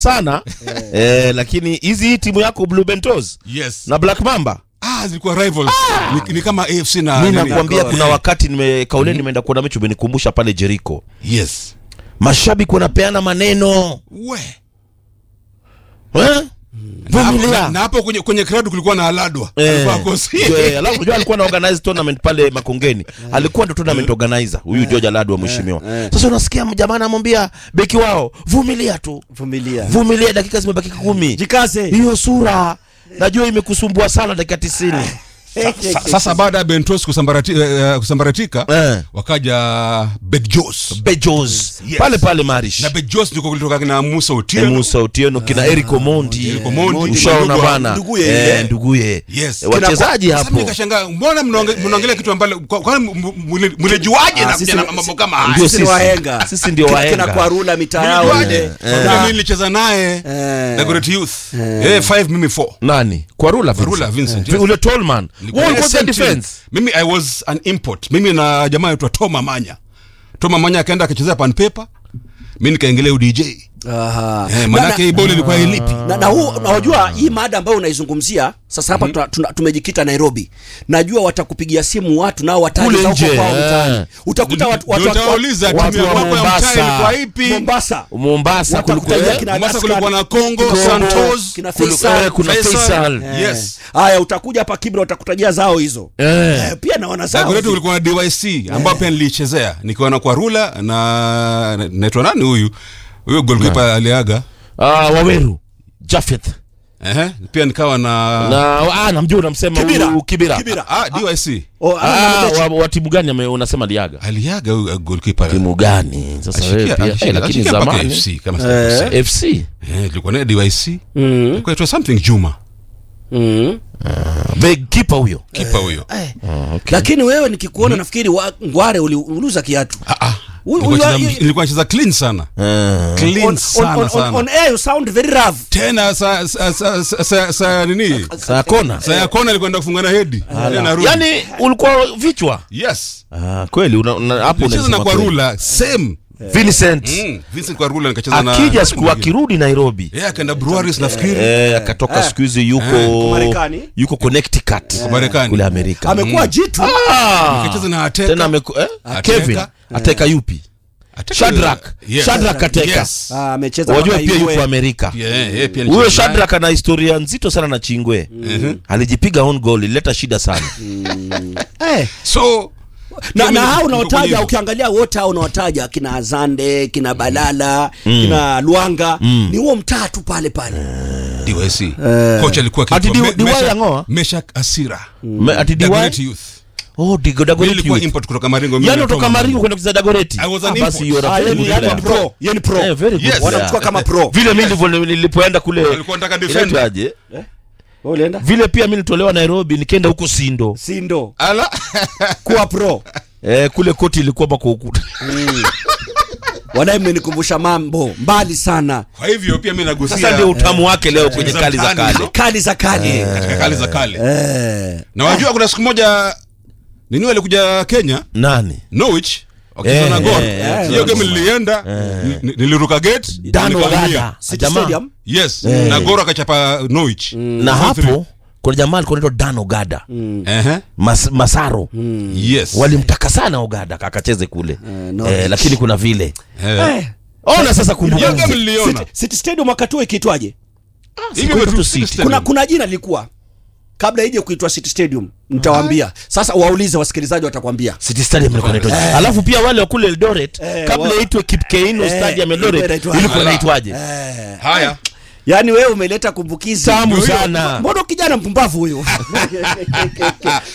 sana eh, lakini hizi hii timu yako Blue Bentos yes na Black Mamba ah zilikuwa rivals ni, ni kama AFC na mi nini? nakwambia kuna Eh, wakati nime kauleni nimeenda kuona mechi umenikumbusha pale Jericho yes mashabiki wanapeana maneno we eh? na hapo- Vumilia. na- na hapo kwenye kwenye crowd kulikuwa na aladwa Eh, alikuwa akosi eh, alafu unajua alikuwa na organize tournament pale Makongeni, alikuwa ndo tournament organizer huyu George Aladu wa mheshimiwa. Sasa unasikia jamaa anamwambia beki wao, vumilia tu, vumilia vumilia, dakika zimebaki kumi, jikaze hiyo sura najua imekusumbua sana dakika tisini. Sa- sasa baada ya bentos kusambarati, eh, kusambaratika Eh. wakaja bedjos Bejos Yes. pale pale Marish na bedjos ndiko kulitoka kina musa Eh, otieno Musa Otieno kina Eric Omondi Eric Omondi, ushaona ndugu- bana nduguye Eh, yeye. nduguye Yes. Eh, wachezaji Sasa hapo nikashangaa mbona mnaonge- mnaongelea kitu ambalo kwa- kwani m- m- mle- mlijuaje Ah, na sisi- kuja na mambo kama haya Ndio sisi ni sisi. wahenga Sisi ndio Kina- wahenga. kina kwarula mitaa yao Mlijuaje? ile Kwa vile mimi nilicheza naye Eh. Dagoret Youth eh 5 mimi 4 nani Kwarula Kwarula Vincent, Vi- yes. ule Tolman Nilikuwa Wao na walikuwa same team. defense mimi i was an import mimi na jamaa aitwa toma manya toma manya akaenda akachezea pan paper mi nikaingilia udj Aha. eh, Na- manake hii boli ilikuwa ilipi na, na huu na wajua hii mada ambayo unaizungumzia sasa hapa tuna, tuna, tumejikita Nairobi najua watakupigia simu watu nao Kule wataja nje, huko kwao eh. mtaani utakuta watu, watu, Ndio watu, utawauliza watu timu ya wa kwako ya Mombasa. mtaa ilikuwa ipi Mombasa Mombasa Watakutajia kulikuwa kina Mombasa Askari, kulikuwa na Congo, Congo, Santos, kina kulu- Faisal. eh, kuna Faisal. Faisal Eh. Yes. haya utakuja hapa Kibra watakutajia zao hizo Eh. Eh, pia na wanazao Dagoretti kulikuwa na dyc ambao pia nilichezea nikiwa na kwarula na na- naitwa nani huyu huyo golkipa aliaga Ah, Waweru Jafeth Ehe, pia nikawa na, na ah, namjua unamsema Kibira. huyu Kibira Kibira. Ah, dyc Oh, ama Ah, mechi. wa, wa timu gani ame- unasema liaga aliaga huyu golkipa timu gani sasa wewe pia eh, lakini zamani FC kama sijakosea. FC Eh, ilikuwa na dyc Mm, ilikuwa itwa something juma mm. the keeper huyo kipa huyo Eh. lakini wewe nikikuona nafikiri wa, ngware uli- uliuza kiatu Ah, ah. Huyu- Nilikuwa huyu- nacheza- nilikuwa nacheza clean sana Eh. clean on, on, sana on, on, sana on air you sound very rough tena sa, sa, sa, sa, sa, sa nini saa kona sa ya kona ilikuwa enda kufunga na hedi Tena narudi. yani ulikuwa vichwa yes ah, kweli una, una, hapo cheza na unasema kweli. kwarula same Vincent mm. Vincent kwarula nikacheza na akija siku akirudi Nairobi yeye akaenda breweries nafikiri eh, akatoka siku hizi yuko Marekani. yuko Connecticut Marekani. kule Amerika amekuwa jitu Ah! nikacheza na Ateka tena ameku, eh? Ateka. Kevin ateka yupi Ateka- Shadrack Yes. Shadrack ateka Yes. Ah, amecheza wajua mpaka pia iwe. yuko Amerika Yeah, yeye pia huyo nicheza naye. Shadrack ana historia nzito sana na Chingwe alijipiga on goal ilileta shida sana Eh, so na, mimi na hao niko unaotaja kwenye- ukiangalia wote hao unaotaja kina Azande kina Balala kina Luanga ni huo mtaa tu pale pale DYC kocha alikuwa Ati akiitwa Di- Me- Diwai Meshak- Ang'oa? Meshak Asira Me- ati Dagoretti DY Youth oh Digo Mimi Dagoretti nilikuwa youth. import kutoka Maringo mimi yani na kutoka Tom Maringo kwenda kucheza Dagoretti I was an Ah, basi import. you're a Ah, very yeye ni- good yeye ni player. pro yeye ni pro Eh, very good Yes. player. wanamchukua kama pro vile mi ndivyo nilipoenda kule Alikuwa anataka defender. inaitwaje? Wewe ulienda vile pia mi nitolewa Nairobi nikaenda huko Sindo sindo ala kuwa pro eh, kule koti ilikuwa bako ukuta wadai mmenikumbusha mambo mbali sana kwa hivyo pia mimi nagusia sasa ndio utamu wake leo kwenye za kali za mtaani. kale kali za kale katika kali za kale Eh. na wajua kuna siku moja nini alikuja Kenya nani Norwich wakicheza Eh, na Gor eh, hiyo game nilienda ni- ni- niliruka gate Dan nikahamia. Ogada City jamaa Stadium yes na Gor akachapa Norwich na hapo kuna jamaa alikuwa anaitwa Dan Ogada ehe Mas, Masaro yes walimtaka sana Ogada akacheze kule Norwich. eh, lakini kuna vile Eh. Eh. ona sasa hiyo game kumbukumbu niliona City- City Stadium wakati huo ikiitwaje hivi Siku tu tu City City. Stadium. kuna kuna jina lilikuwa kabla ije kuitwa City Stadium nitawaambia sasa waulize wasikilizaji watakwambia City Stadium ilikuwa inaitwaje alafu pia wale wa kule Eldoret Eh, kabla wa- itwe Kipkeino Eh, Stadium ilikuwa Eldoret inaitwaje? ilikuwa Ala. inaitwaje eh. haya yaani wewe umeleta kumbukizi tamu Ndio hiyo. sana mbona kijana mpumbavu huyu